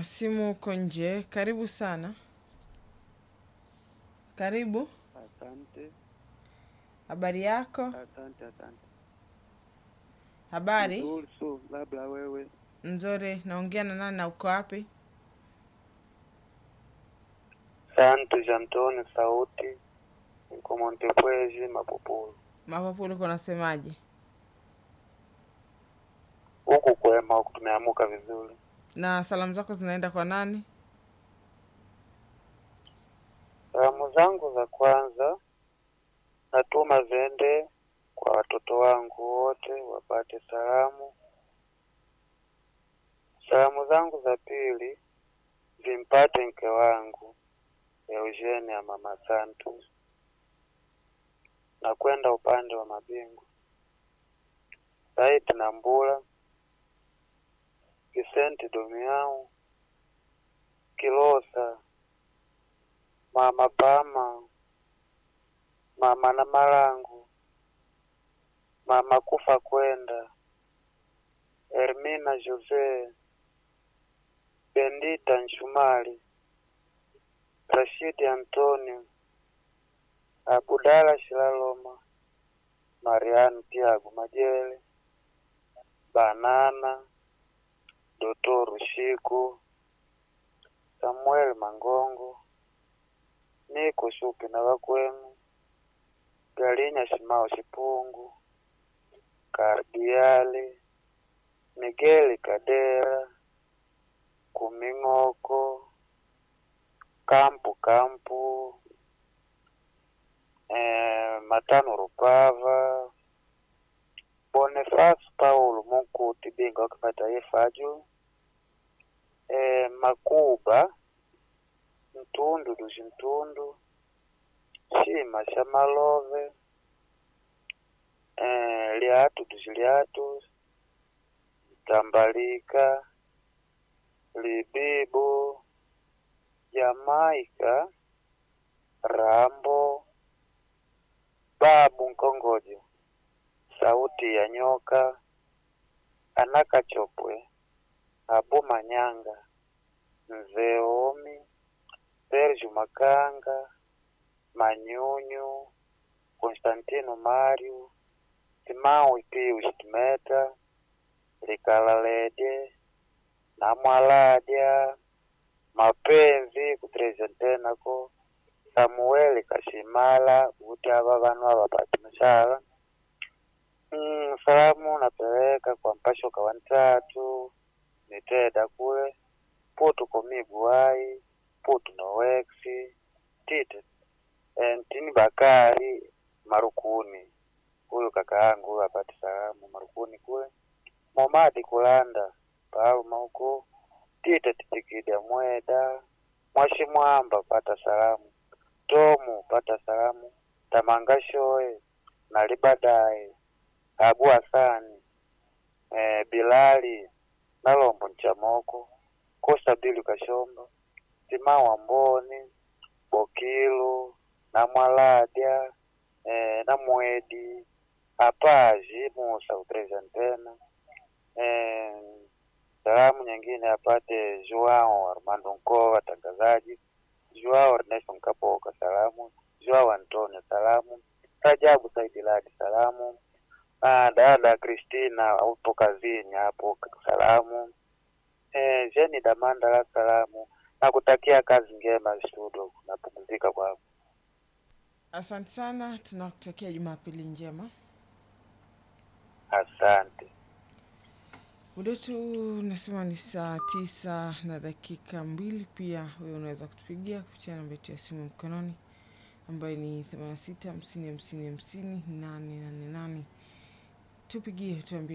wa simu uko nje. Karibu sana. Karibu. Asante, Habari yako? asante, asante. Habari Nzuri su, labda wewe. nzuri. Naongea na nani na uko wapi? Santos Antoni Sauti, niko Montepwezi Mapupulu. Mapapulu, uko nasemaje? Huku kwema, huku tumeamuka vizuri. Na salamu zako zinaenda kwa nani? Salamu zangu za kwanza natuma zende kwa watoto wangu wote wapate salamu. Salamu zangu za pili zimpate mke wangu Eugenia Mama Santos na kwenda upande wa Mabingu Said Nambula Vicente Domiau Kilosa Mama Pama Mama na Malangu Mama Kufa Kwenda Hermina Jose Bendita Nshumali Rashidi Antonio Abudala Shilaloma Mariano Tiago Majele Banana Doto Rushiku Samuel Mangongo Niko Shupi na Wakwenu Galinya Shimao Shipungu Kardiali Migeli Kadera Kuming'oko Kampu Kampu eh, Matano Rupava Boniface Paulo Munkuti Binga wa kimataifa juu eh, Makuba Mtundu Dushi Mtundu Shima Shamalove eh, Liatu Dushi Liatu Tambalika Libibu Jamaika Rambo Babu Nkongojo Sauti ya Nyoka Anaka Chopwe Abu Manyanga Mzee Omi Serge Makanga Manyunyu Konstantino Mario Timawi Pius Timeta Likalalede Namwaladya Mapenzi kupresentenako Samueli Kashimala kuti ava vanu ava pati misala mm, salamu napeleka kwa mpashoka wa ntatu niteda kule putu komiguai putu nowexi tite eh, ntini bakari marukuni huyu kaka yangu huyu apati salamu marukuni kule momadi kulanda palma huko tite titikida mweda mwashimwamba pata salamu tomu pata salamu tamangashoe nalibadaye abu hasani eh, bilali nalombo nchamoko kosa bili kashomba timawa mboni bokilu namwaladya eh, namwedi apaji musa upresentena eh, salamu nyingine apate Joao Armando Nkova tangazaji Joao Ernesto Nkapoka salamu Joao Antonio salamu Rajabu Saidi Ladi salamu ah, dada Christina upo kazini hapo salamu eh, Jeni Damandala salamu na kutakia kazi njema studio napumzika kwa Asante sana, tunakutakia Jumapili njema. asante Muda wetu unasema ni saa tisa na dakika mbili. Pia wewe unaweza kutupigia kupitia namba yetu ya simu mkononi ambayo ni 86 50 50 50 888. Tupigie tuambie